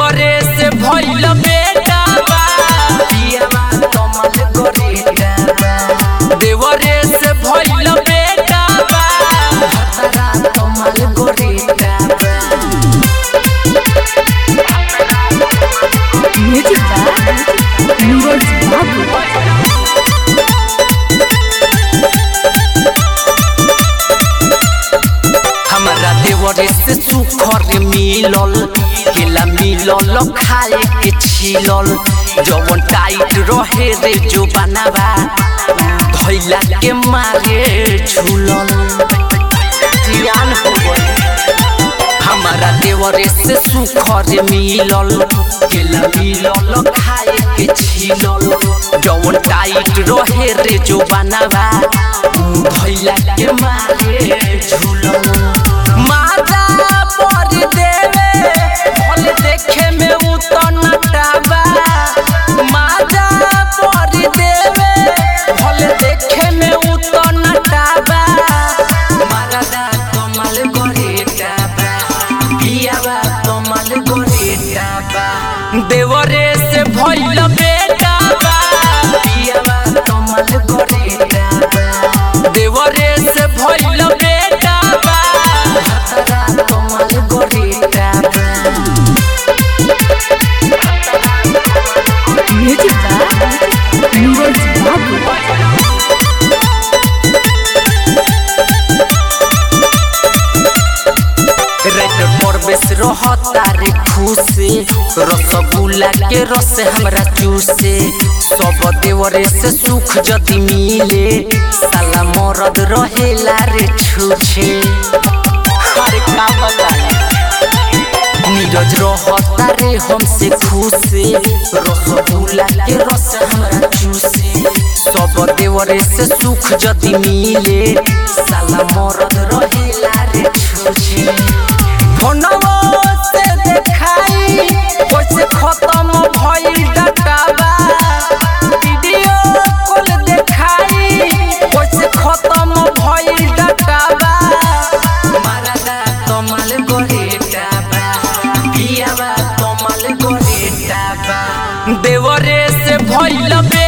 देवरे से भइल बेटा बा पियावा कमल गोरेटा बा देवरे से भइल बेटा बा भतरा कमल गोरेटा बा म्यूजिक बाय नीरज बाबू हमारा देवरे से सुखर मिलल केला मिलल खाए के छिलल जवन टाइट रहे रे जो बनावा धैला के मारे झूलल जियान हो गए हमारा देवरे से सुखर मिलल केला मिलल खाए के छिलल जवन टाइट रहे रे जो बनावा धैला के मारे झूलल माता पर देवे भल देखे में उतन टाबा माता पर देवे भल देखे में उतन टाबा मारदा कमल गोरे टाबा पियावा कमल गोरे टाबा देवरे से भइल बेटा बा पियावा कमल गोरे टाबा देवरे से भइल बेटा बा भतरा कमल गोरे टाबा म्यूजिक बाय नीरज बाबू रेड परवेश रहता रे खुशे रसगुल्ला के रस हमरा चूसे सब देवरे से सुख जति मिले साला मरद रहेला रे छूछे अरे का बताई नीरज रहता रे हमसे खुशे रसगुल्ला के रस हमरा चूसे सब देवरे से सुख जति मिले साला मरद रहेला रे छूछे फोनवो से देखाई कैसे खत्म भइल डाटाबा वीडियो कॉल देखाई कैसे खत्म भइल डाटाबा मारदा कमल गोरेटाबा पियावा कमल गोरेटाबा देवरे से भइल बे